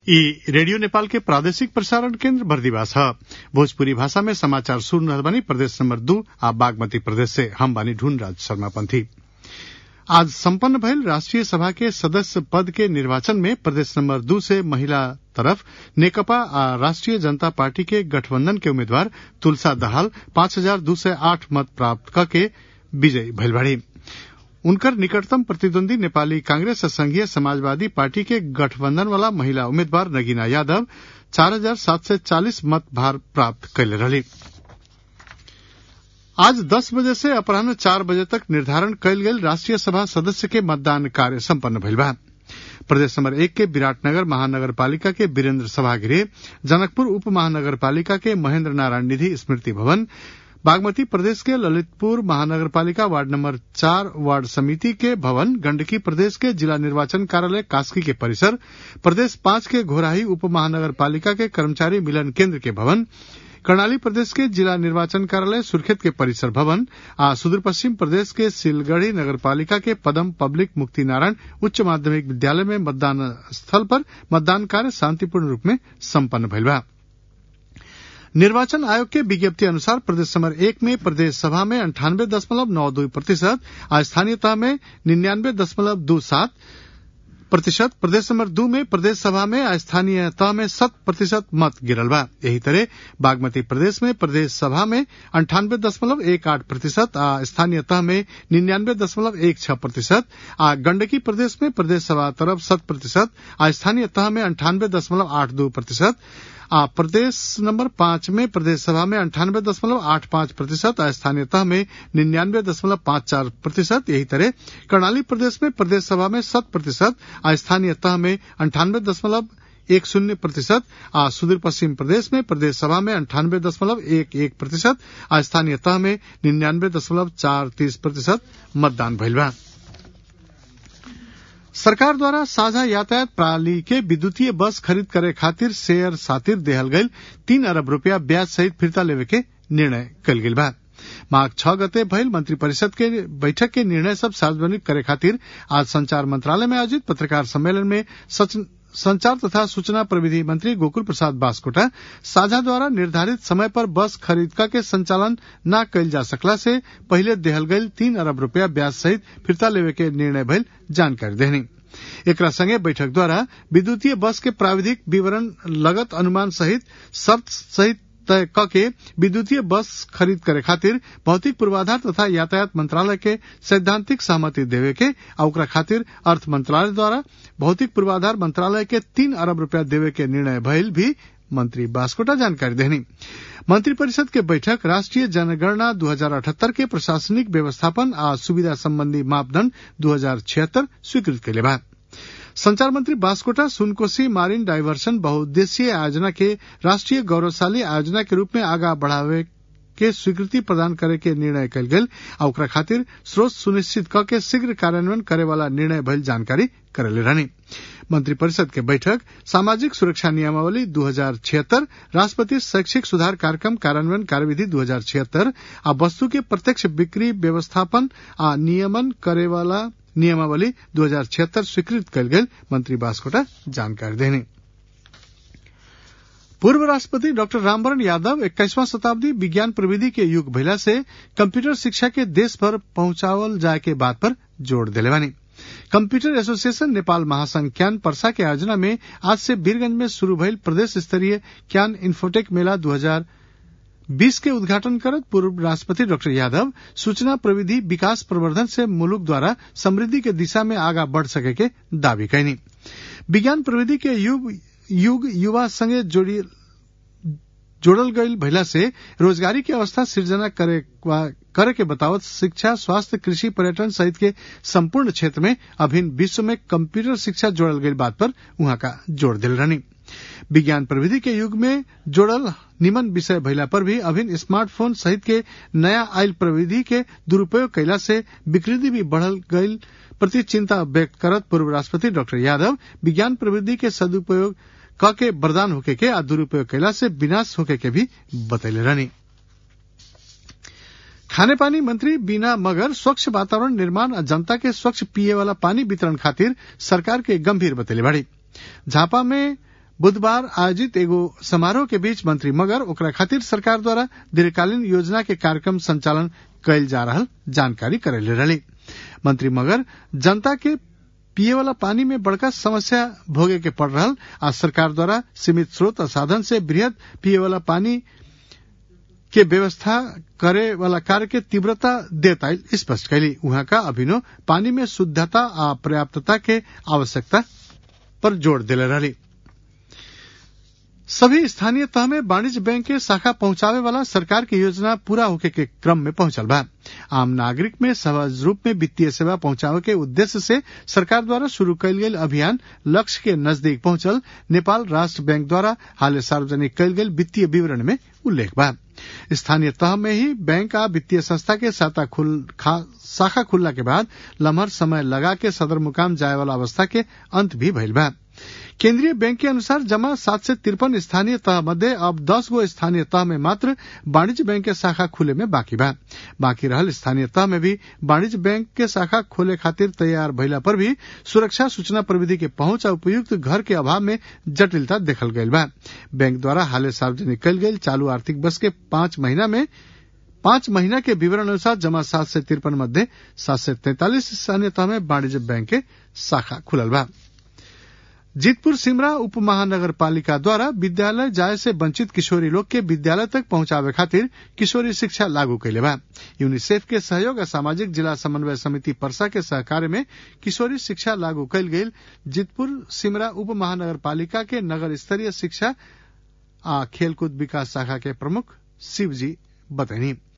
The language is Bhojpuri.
ई रेडियो नेपाल के प्रादेशिक प्रसारण केन्द्र बर्दिवास ह भोजपुरी भाषा में समाचार सुन रहल बानी प्रदेश नंबर दू आ बागमती प्रदेश से हम बानी ढूंढ राज शर्मा पंथी आज सम्पन्न भइल राष्ट्रिय सभा के सदस्य पद के निर्वाचन में प्रदेश नंबर दू से महिला तरफ नेकपा आ राष्ट्रिय जनता पार्टी के गठबंधन के उम्मीदवार तुलसा दहाल पांच हजार दू सय आठ मत प्राप्त कके विजयी भइल बाड़ी उनकर निकटतम प्रतिद्वंदी नेपाली कांग्रेस और संघीय समाजवादी पार्टी के गठबंधन वाला महिला उम्मीदवार नगीना यादव चार हजार सात सय चालिस मत भार प्राप्त कैले रहली आज दस बजे से अपराह्न चार बजे तक निर्धारण कयल गेल राष्ट्रिय सभा सदस्य के मतदान कार्य सम्पन्न भइल बा प्रदेश नंबर एक के विराटनगर महानगर पालिका के वीरेन्द्र सभागृह जनकपुर उप महानगर पालिका के महेन्द्र नारायण निधि स्मृति भवन बागमती प्रदेश के ललितपुर महानगर पालिका वार्ड नंबर चार वार्ड समिति के भवन गंडकी प्रदेश के जिला निर्वाचन कार्यालय कास्की के परिसर प्रदेश पांच के घोराही उप महानगर पालिका के कर्मचारी मिलन केंद्र के भवन कर्णाली प्रदेश के जिला निर्वाचन कार्यालय सुर्खेत के परिसर भवन आ सुदूर पश्चिम प्रदेश के सिलगढ़ी नगर पालिका के पदम पब्लिक मुक्ति नारायण उच्च माध्यमिक विद्यालय में मतदान स्थल पर मतदान कार्य शांतिपूर्ण रूप में सम्पन्न भइल बा निर्वाचन आयोग के विज्ञप्ति अनुसार प्रदेश नंबर एक में प्रदेश सभा में अंठानवे दशमलव नौ दो प्रतिशत और स्थानीय तह में निन्यानवे दशमलव दो सात प्रतिशत प्रदेश नंबर दू में प्रदेश सभा में स्थानीय तह में शत प्रतिशत मत गिरल बा यही तरह बागमती प्रदेश में प्रदेश सभा में अंठानवे दशमलव एक आठ प्रतिशत आ स्थानीय तह में निन्यानवे दशमलव एक छह प्रतिशत आ गंडकी प्रदेश में प्रदेश सभा तरफ शत प्रतिशत आ स्थानीय तह में अंठानवे दशमलव आठ दो प्रतिशत आ प्रदेश नंबर पांच में प्रदेश सभा में अंठानवे दशमलव आठ पांच प्रतिशत और स्थानीय तह में निन्यानवे दशमलव पांच चार प्रतिशत यही तरह कर्णाली प्रदेश में प्रदेश सभा में शत प्रतिशत और स्थानीय तह में अंठानवे दशमलव एक शून्य प्रतिशत आ सुदूर पश्चिम प्रदेश में प्रदेश सभा में अंठानवे दशमलव एक एक प्रतिशत और स्थानीय तह में निन्यानवे दशमलव चार तीस प्रतिशत मतदान भइल बा सरकार द्वारा साझा यातायात प्रणाली के विद्युतीय बस खरीद करे खातिर शेयर सातिर देहल गईल तीन अरब रूपया ब्याज सहित फिरता लेवे के निर्णय कल गेल बा माघ छह गते भइल मंत्रिपरिषद के बैठक के निर्णय सब सार्वजनिक करे खातिर आज संचार मंत्रालय में आयोजित पत्रकार सम्मेलन में संचार तथा सूचना प्रविधि मंत्री गोकुल प्रसाद बास्कोटा साझा द्वारा निर्धारित समय पर बस खरीदका के संचालन न कैल जा सकला से पहले देहल गईल तीन अरब रूपया ब्याज सहित फिरता लेवे के निर्णय भइल जानकारी देनी एकरा संगे बैठक द्वारा विद्युतीय बस के प्राविधिक विवरण लगत अनुमान सहित शर्त सहित तय क के विद्युतीय बस खरीद करे खातिर भौतिक पूर्वाधार तथा यातायात मंत्रालय के सैद्धांतिक सहमति देवे के आ ओकरा खातिर अर्थ मंत्रालय द्वारा भौतिक पूर्वाधार मंत्रालय के तीन अरब रूपया देवे के निर्णय भइल भी मंत्री बास्कोटा जानकारी देनी मंत्रिपरिषद के बैठक राष्ट्रीय जनगणना 2078 के प्रशासनिक व्यवस्थापन आ सुविधा संबंधी मापदंड दू स्वीकृत कैले बा संचार मंत्री बास्कोटा सुनकोशी मारिन डाइवर्सन बहुउद्देशीय आयोजना के राष्ट्रीय गौरवशाली आयोजना के रूप में आगा बढ़ावे के स्वीकृति प्रदान करे के निर्णय कल गेल आ ओकरा खातिर स्रोत सुनिश्चित क के शीघ्र कार्यान्वयन करे वाला निर्णय भइल जानकारी करेले रहनी मंत्रिपरिषद के बैठक सामाजिक सुरक्षा नियमावली दू हजार छिहत्तर राष्ट्रपति शैक्षिक सुधार कार्यक्रम कार्यान्वयन कार्यविधि दू हजार छिहत्तर आ वस्तु के प्रत्यक्ष बिक्री व्यवस्थापन आ नियमन करे वाला नियमावली दू हजार छिहत्तर स्वीकृत कल गेल मंत्री बास्कोटा जानकारी देनी पूर्व राष्ट्रपति डॉक्टर रामवरण यादव इक्कीसवां शताब्दी विज्ञान प्रविधि के युग भइला से कंप्यूटर शिक्षा के देश भर पहुंचावल जाए के बात पर जोर दिले बानी कंप्यूटर एसोसिएशन नेपाल महासंघ क्यान पर्सा के आयोजना में आज से वीरगंज में शुरू भइल प्रदेश स्तरीय क्यान इन्फोटेक मेला दू हजार बीस के उद्घाटन करत पूर्व राष्ट्रपति डॉक्टर यादव सूचना प्रविधि विकास प्रवर्धन से मुलुक द्वारा समृद्धि के दिशा में आगा बढ़ सके के दावी कैनी विज्ञान प्रविधि के युग युग युवा संगे जोड़ी जोड़ल गईल भइला से रोजगारी के अवस्था सृजना करे करे के बतावत शिक्षा स्वास्थ्य कृषि पर्यटन सहित के संपूर्ण क्षेत्र में अभिन्न विश्व में कंप्यूटर शिक्षा जोड़ल गई बात पर वहां का जोर दिल रहनी विज्ञान प्रविधि के युग में जोड़ल निमन विषय भइला पर भी अभिन्न स्मार्टफोन सहित के नया आयल प्रविधि के दुरुपयोग कैला से विकृति भी बढ़ल गईल प्रति चिंता व्यक्त करत पूर्व राष्ट्रपति डॉक्टर यादव विज्ञान प्रविधि के सदुपयोग क के वरदान होके के आ दुरुपयोग कैला से विनाश होके के भी बतैले रहनी खाने पानी मंत्री बीना मगर स्वच्छ वातावरण निर्माण आ जनता के स्वच्छ पिए वाला पानी वितरण खातिर सरकार के गंभीर बतैले बाड़ी झापा में बुधबार आयोजित एगो समारोह के बीच मंत्री मगर ओकरा खातिर सरकार द्वारा दीर्घकालीन योजना के कार्यक्रम संचालन कैल जा रहा जानकारी करेले रही मंत्री मगर जनता के पिए वाला पानी में बड़का समस्या भोगे के पड़ रहा आ सरकार द्वारा सीमित स्रोत और साधन से बृहद पिए वाला पानी के व्यवस्था करे वाला कार्य के तीव्रता देता स्पष्ट कैली उहाँ का अभिनव पानी में शुद्धता आ पर्याप्तता के आवश्यकता पर जोर दिले रही सभी स्थानीय तह में वाणिज्य बैंक के शाखा पहुंचावे वाला सरकार की योजना पूरा होके के क्रम में पहुंचल बा आम नागरिक में सहज रूप में वित्तीय सेवा पहुंचावे के उद्देश्य से सरकार द्वारा शुरू कैल गेल अभियान लक्ष्य के नजदीक पहुंचल नेपाल राष्ट्र बैंक द्वारा हाल सार्वजनिक कैल गेल वित्तीय विवरण में उल्लेख बा स्थानीय तह में ही बैंक आ वित्तीय संस्था के शाखा खुल शाखा खुलला के बाद लम्हर समय लगा के सदर मुकाम जाए वाला अवस्था के अंत भी भइल बा केंद्रीय बैंक के अनुसार जमा सात से तिरपन स्थानीय तह मध्य अब दस गो स्थानीय तह में मात्र वाणिज्य बैंक के शाखा खुले में बाकी बा बाकी रहल स्थानीय तह में भी वाणिज्य बैंक के शाखा खोले खातिर तैयार भइला पर भी सुरक्षा सूचना प्रविधि के पहुंच और उपयुक्त घर के अभाव में जटिलता देखल गयल बा बैंक द्वारा हाले सार्वजनिक कल गयल चालू आर्थिक वर्ष के पांच महीना में पांच महीना के विवरण अनुसार जमा सात से तिरपन मध्य सात से तैंतालीस स्थानीय तह में वाणिज्य बैंक के शाखा खुलल बा जीतपुर सिमरा उप महानगर पालिका द्वारा विद्यालय जाए से वंचित किशोरी लोग के विद्यालय तक पहुंचावे खातिर किशोरी शिक्षा लागू कैले बा यूनिसेफ के सहयोग और सामाजिक जिला समन्वय समिति परसा के सहकार्य में किशोरी शिक्षा लागू कैल गेल जीतपुर सिमरा उप महानगर पालिका के नगर स्तरीय शिक्षा आ खेलकूद विकास शाखा के प्रमुख शिवजी बतैनी